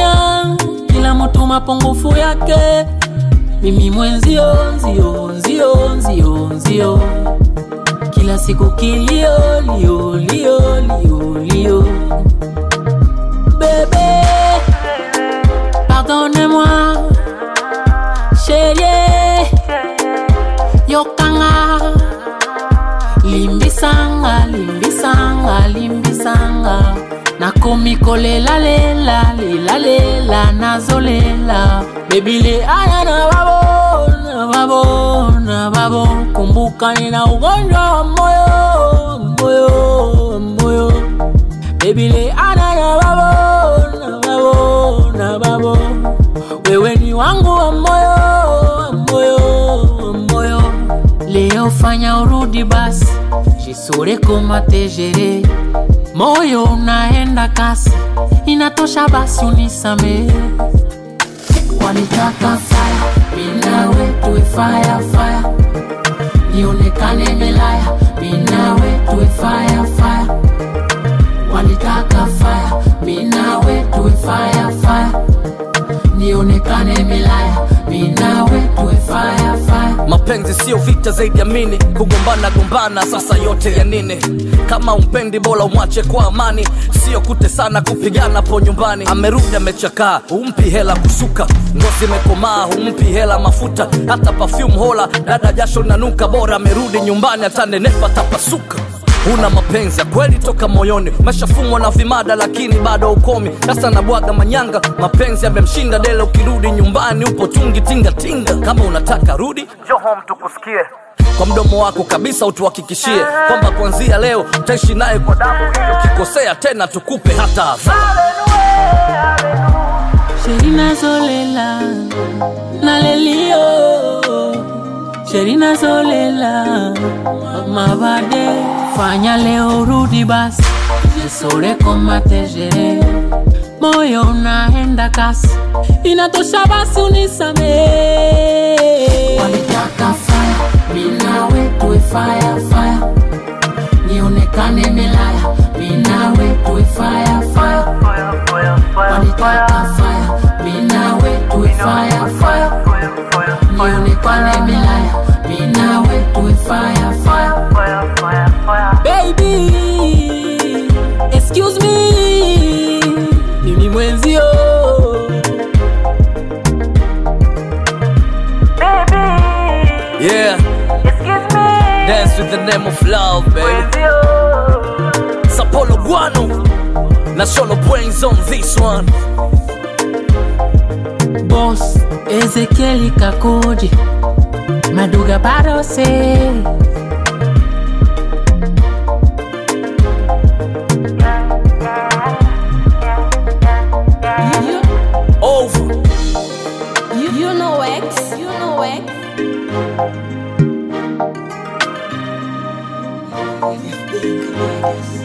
dunia kila mtu mapungufu yake mimi mwenzio nzio nzio nzio nzio kila siku kilio lio lio lio lio bebe pardonne-moi chérie yokanga limbisanga limbisanga limbisanga nakomi kolelalela lelalela nazolela bebile aya na babo na babo na babo kumbuka nina ugonjwa wa moyo moyo moyo bebile ana na babo na babo na babo wewe ni wangu wa moyo wa moyo wa moyo leo fanya urudi basi jisure komatejere moyo unaenda kasi inatosha basi unisamehe wanitaka faya minawe tuwe faya faya nionekane melaya minawe tuwe faya faya walitaka faya minawe tuwe faya faya nionekane melaya minawe tuwe faya faya mapenzi sio vita zaidi ya mini kugombana gombana sasa yote ya nini kama umpendi bora umwache kwa amani sio kutesana kupigana po nyumbani amerudi amechakaa humpi hela kusuka ngozi imekomaa humpi hela mafuta hata perfume hola dada jasho linanuka bora amerudi nyumbani atanenepa tapasuka una mapenzi ya kweli toka moyoni umeshafumwa na vimada lakini bado ukomi sasa nabwaga manyanga mapenzi yamemshinda dele ukirudi nyumbani upo tungi tingatinga kama unataka rudi njoo home tukusikie kwa mdomo wako kabisa utuhakikishie kwamba kuanzia leo utaishi naye kwa damu ili ukikosea tena tukupe hata adhabu Sherina Zolela Nalelio Sherina Zolela Mabade Fanya leo rudi basi Jisore komatejere Moyo unaenda kasi Inatosha basi unisamehe Walitaka fire Minawe tuwe fire fire Nionekane melaya Minawe tuwe fire fire wanitaka fire minawe tuwe fire fire nionekane milaya minawe tuwe fire fire baby excuse me mimi mwenzio yeah dance with the name of love baby sapolo guano na solo brains on this one boss ezekieli kakoji maduga barose over You, you know X, you know X. If being courageous.